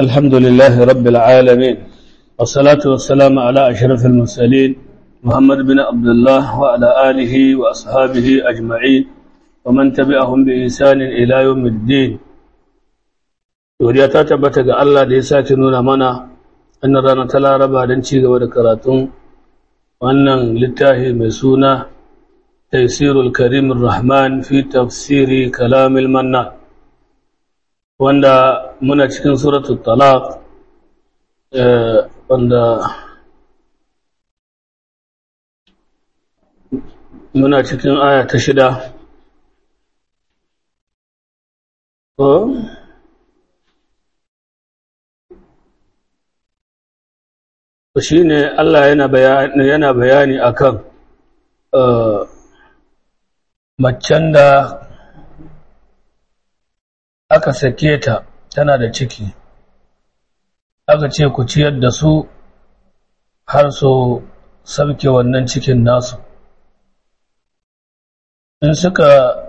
الحمد لله رب العالمين والصلاة والسلام على أشرف المرسلين محمد بن عبد الله وعلى آله وأصحابه أجمعين ومن تبعهم بإحسان إلى يوم الدين ودي تتبت ga Allah da ya sake nuna mana annan rana ta Laraba don ci gaba da karatun wannan littafi mai suna Taysirul Karim Rahman fi tafsiri Kalamil Manna wanda muna cikin suratul Talaq wanda muna cikin aya ta shida shi ne Allah yana bayani yana bayani akan macen da aka sake ta tana da ciki aka ce ku ciyar da su har so sabke wannan cikin nasu in suka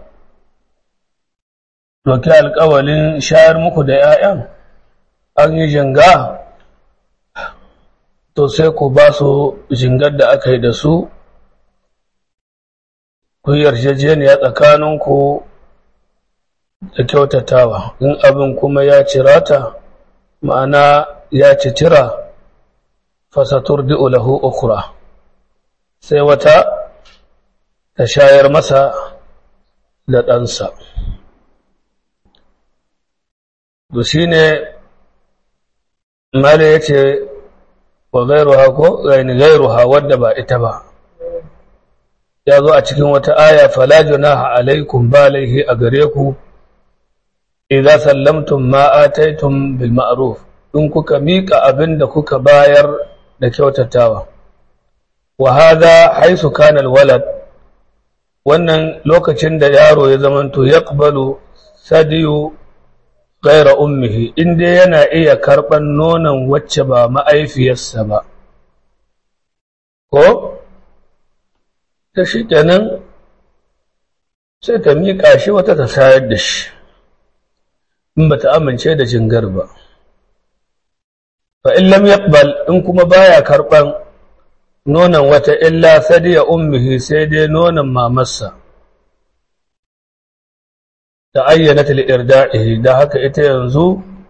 doki alkawalin shayar muku da 'ya'yan an yi jinga to sai ku ba su jingar da aka yi da su ku yarjejeniya tsakaninku da kyautatawa in abin kuma ya cirata ma'ana ya ci cira fasatur lahu ukura sai wata ta shayar masa da ɗansa to shi ne mala ya ce wa gairuha ko gaini gairuha wadda ba ita ba ya zo a cikin wata aya fala junaha alaikum ba laihi a gare ku idza sallamtum ma ataytum bil ma'ruf in kuka mika abin da kuka bayar da kyautatawa wa hadha haythu kana al walad wannan lokacin da yaro ya zamanto yaqbalu sadiyu gaira ummihi inda yana iya karɓar nonon wacce ba ma'aifiyarsa ba ko ta shi kenan sai ta miƙa shi wata ta sayar da shi in ba ta amince da jingar ba fa in lam yaqbal in kuma baya karɓan nonon wata illa sadiya ummihi sai dai nonon mamarsa ta ayyana ta li'irda'ihi da haka ita yanzu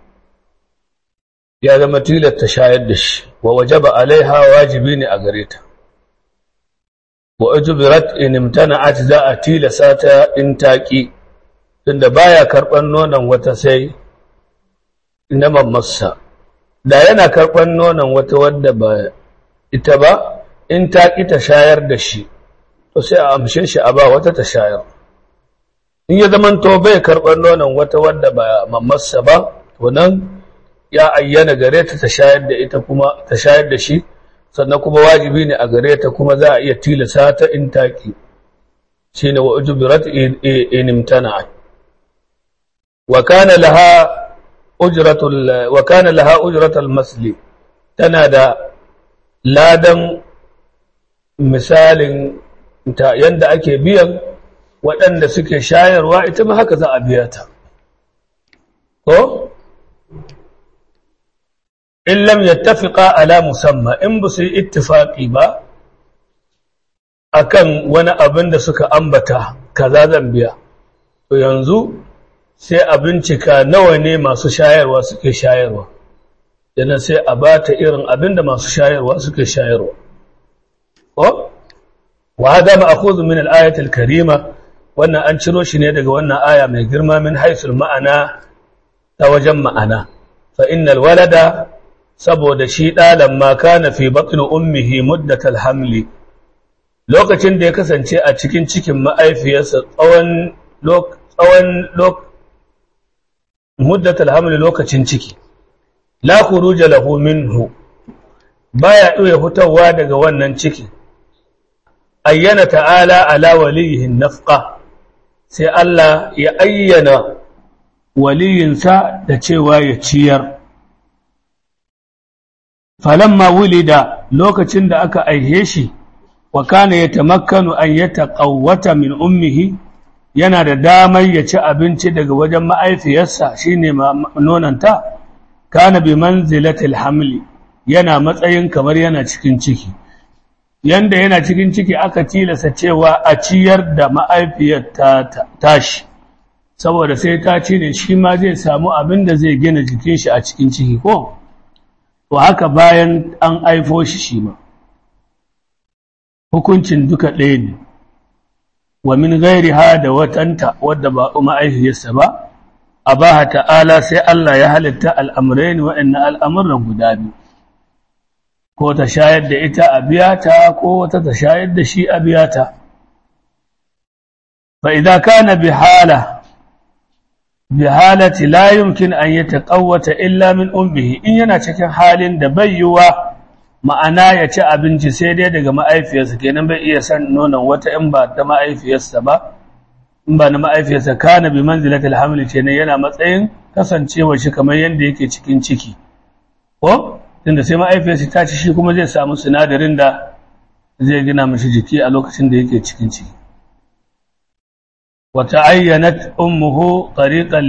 ya zama tilasta shayar da shi wa wajaba alaiha wajibi ne a gare ta wa ujubirat in imtana'at za a tilasa ta in taqi tunda baya karban nonon wata sai na mamarsa da yana karban nonon wata wadda ba ita ba in taqi ta shayar da shi to sai a amshe shi a ba wata ta shayar in ya zaman to bai karɓar nonon wata wadda ba mamarsa ba to nan ya ayyana gare ta ta shayar da ita kuma ta shayar da shi sannan kuma wajibi ne a gare ta kuma za a iya tilasa ta in taki shine wa ujbirat in imtana wa kana laha ujratul wa kana laha ujratul masli tana da ladan misalin ta yanda ake biyan waɗanda suke shayarwa ita ma haka za a biya ta. Ko? In lam yattafiqa ala musamma in ba su yi ittifaƙi ba akan wani abin da suka ambata kaza zan biya. To yanzu sai a bincika nawa ne masu shayarwa suke shayarwa. Yana sai a ba ta irin abin da masu shayarwa suke shayarwa. Ko? Wa hada ma'khudhu min al-ayati al-karima wannan an ciro shi ne daga wannan aya mai girma min haisul ma'ana ta wajen ma'ana fa innal walada saboda shi ɗalan ma kana fi batni ummihi muddatal hamli lokacin da ya kasance a cikin cikin ma'aifiyarsa tsawon tsawon muddatal hamli lokacin ciki la khuruja lahu minhu baya iya fitowa daga wannan ciki ayyana ta'ala ala waliyihin nafqa sai Allah ya ayyana waliyinsa da cewa ya ciyar. Falamma wulida lokacin da aka aihe shi, wa kana ya tamakkanu an ya taƙawwata min ummihi yana da damar ya ci abinci daga wajen ma'aifiyarsa shine nonanta kana bi manzilatil hamli yana matsayin kamar yana cikin ciki yanda yana cikin ciki aka tilasa cewa a ciyar da ma'aifiyar ta tashi saboda sai ta ci ne shi ma zai samu abin da zai gina jikin shi a cikin ciki ko to haka bayan an aifo shi shi ma hukuncin duka ɗaya ne wa min gairi ha da watanta wadda ba ma'aifiyarsa ba a ba ta'ala sai Allah ya halitta al'amurai ne waɗannan al'amuran guda biyu ko ta shayar da ita a biyata ko wata ta shayar da shi a biyata fa idan kana bi hala bi halati la yumkin an yataqawwata illa min ummihi in yana cikin halin da bai yiwa ma'ana ya ci abinci sai dai daga ma'aifiyarsa kenan bai iya san nonon wata in ba ta ma'aifiyarsa ba in ba na ma'aifiyarsa kana bi manzilatil hamli ce ne yana matsayin kasancewa shi kamar yadda yake cikin ciki ko tunda sai ma'aifiyarsa ta ci shi kuma zai samu sinadarin da zai gina mashi jiki a lokacin da yake cikin ciki wata ayyanat ummuhu tariqan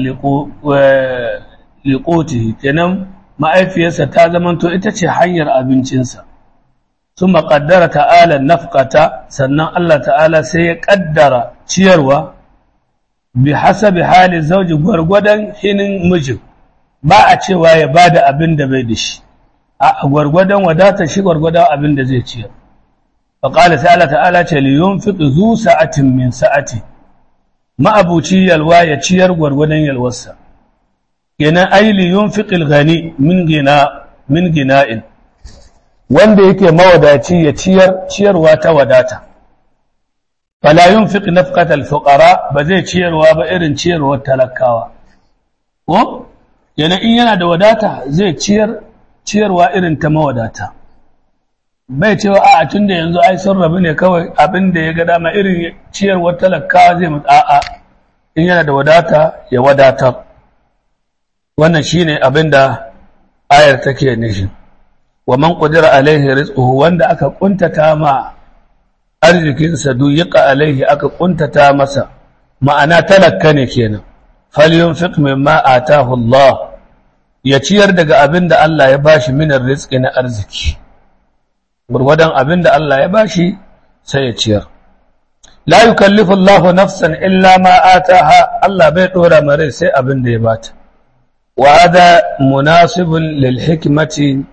liqutihi kenan ma'aifiyarsa ta zamanto ita ce hanyar abincinsa ثم قدر تعالى النفقة sannan Allah ta'ala sai ya kaddara ciyarwa bi hasabi hali zauji gwargwadon hinin mijin ba a cewa ya bada abin da bai da shi a gwargwadon wadatar shi gwargwadon abin da zai ciyar fa qala ta'ala ta'ala ce li yunfiq zu sa'atin min sa'ati ma'abuci yalwa ya ciyar gwargwadon yalwarsa kenan ay li yunfiq al-ghani min gina min gina'in wanda yake mawadaci ya ciyar ciyarwa ta wadata fala yunfiq nafqatal fuqara ba zai ciyarwa ba irin ciyarwar talakawa ko yana in yana da wadata zai ciyar ciyarwa irin ta mawadata bai cewa a tunda yanzu ai sun rabu ne kawai abin da ya ga dama irin ciyarwar talakawa zai mutu a'a in yana da wadata ya wadatar wannan shine abin da ayar take nishi wa man qadira alaihi rizquhu wanda aka kuntata ma arzikinsa duyiqa alaihi aka kuntata masa ma'ana talakka ne kenan falyunfiq mimma atahu Allah ya ciyar daga abin da Allah ya bashi minar rizqi na arziki gurgudan abin da Allah ya bashi sai ya ciyar la yukallifu Allahu nafsan illa ma ataha Allah bai dora mare sai abin da ya bata wa hada munasibun lil hikmati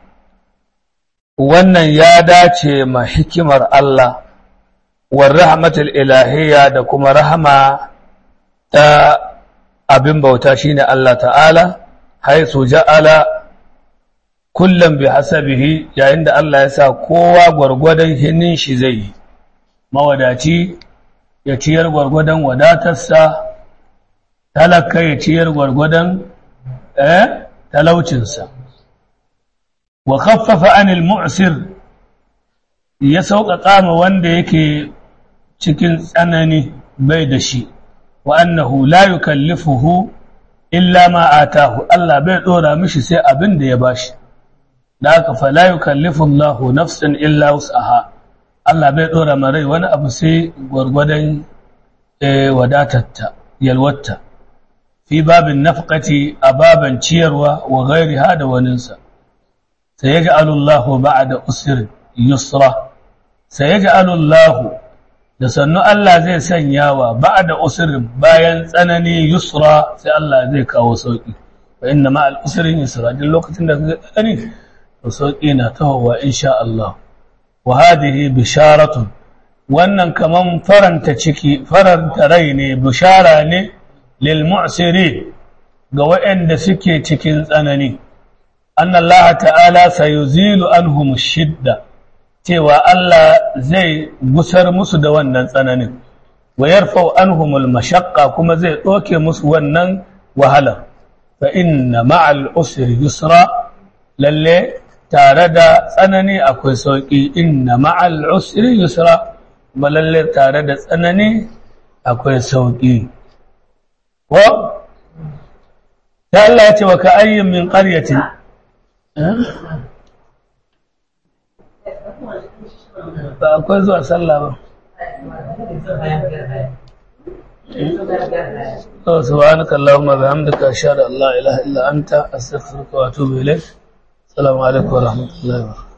wannan ya dace ma hikimar Allah war rahmatul ilahiyya da kuma rahama ta abin bauta shine Allah ta'ala haisu ja'ala kullum bi hasabihi yayin da Allah ya sa kowa gwargwadon hinin shi zai yi mawadaci ya ciyar gwargwadon wadatarsa talaka ya ciyar gwargwadon eh talaucinsa wa khaffafa anil mu'sir ya sauƙaƙa ma wanda yake cikin tsanani bai da shi wa annahu la yukallifuhu illa ma atahu Allah bai dora mishi sai abin da ya bashi da haka fa la yukallifu Allahu nafsan illa wus'aha Allah bai dora ma rai wani abu sai gwargwadon wadatatta yalwatta fi babin nafqati a baban ciyarwa wa ghairiha da waninsa sayaj'alu Allahu ba'da usrin yusra sayaj'alu Allahu da sannu Allah zai sanya wa ba da usirin bayan tsanani yusra sai Allah zai kawo sauƙi wa inna ma al'usirin yusra duk lokacin da kaga tsanani to sauƙi na tahowa insha Allah wa hadhihi bisharatun wannan kaman faranta ciki faranta rai ne bishara ne lil mu'siri ga waɗanda suke cikin tsanani anna Allah ta'ala sayuzilu anhum shidda cewa Allah zai gusar musu da wannan tsananin wa yarfau anhumul mashaqqa kuma zai doke musu wannan wahala fa inna ma'al usri yusra lalle tare da tsanani akwai sauki inna ma'al usri yusra kuma lalle tare da tsanani akwai sauki ko ya Allah ya ce wa ka ayyin min qaryatin ba akwai zuwa sallah ba سبحانك اللهم وبحمدك أشهد أن لا إله إلا أنت أستغفرك وأتوب إليك السلام عليكم ورحمة الله وبركاته